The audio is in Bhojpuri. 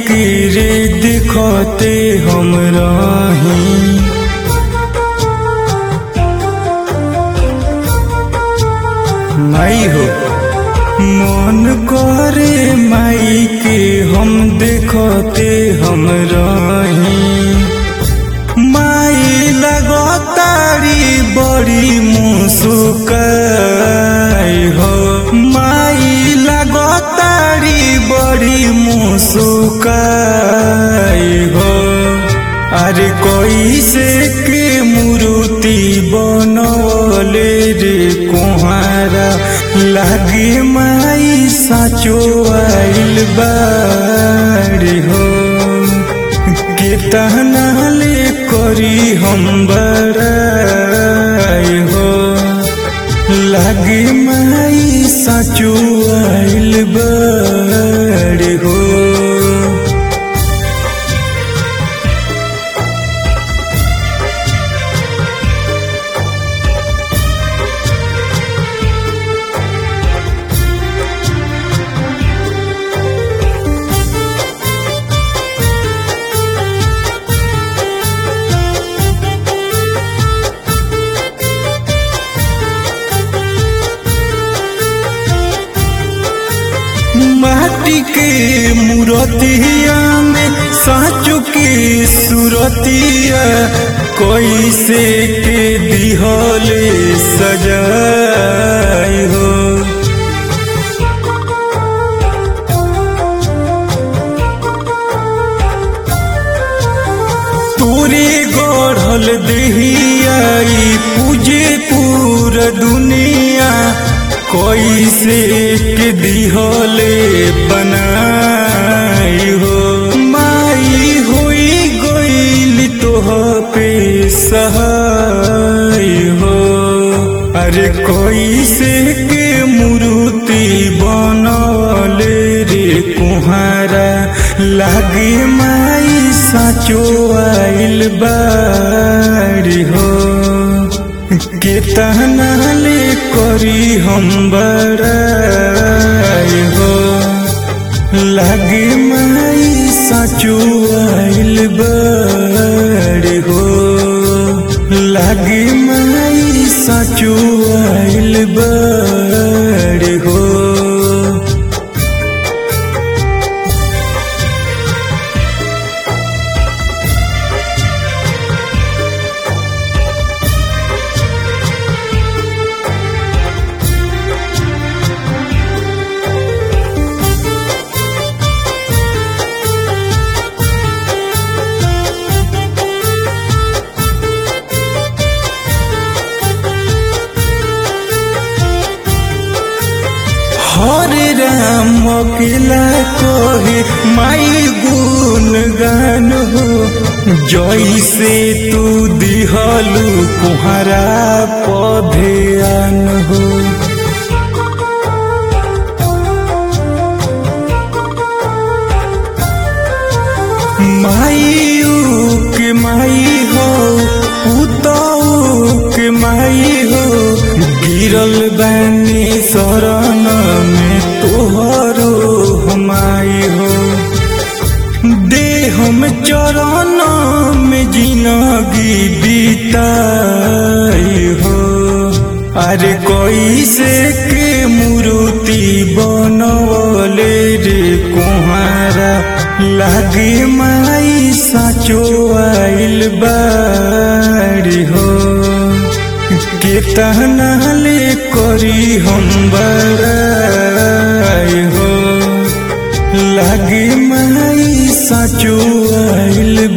के रे दिखते हम रही माई हो मन करे माई के हम देखते हम रही माई लगतारी बड़ी मुसुकाई हो माई लगतारी बड़ी मुसुकाई हो अरे कोई से के मूर्ति बनवले रे कुहारा लागे माई साचो आइल बारी हो केतना ले करी हम बड़ाई हो लागे माई साचो आइल बारी हो माटी के मूर्तिया में साचो के सूरतिया कैसे के दिहले सजाई हो तोरे गढ़ल देहियाई पूजे पूरा दुनिया कैसे के दिहले बनाई हो माई होई गईल तोह पे सहाय हो अरे कैसे के मूर्ति बनले रे कुहारा लागे माई साचो आइल बारी हो केतना ले करी हम बड़ाई हो लागे माई साचो आइल बारी हो लागे माई साचो आइल बारी हो हरे राम अकेला कोहे माई गुण गान हो जैसे तू दिहलू कुहरा पधेन हो माई के माई हो उताऊ के माई हो गिरल बानी शरण में तोहरो हमाई हो दे हम चरण में जिनगी बीताई हो अरे कैसे के मूर्ति बनवले रे कुहारा लागे माई साचो आइल बारी हो केतना ले करी हम बड़ाई हो लागे माई साचो आइल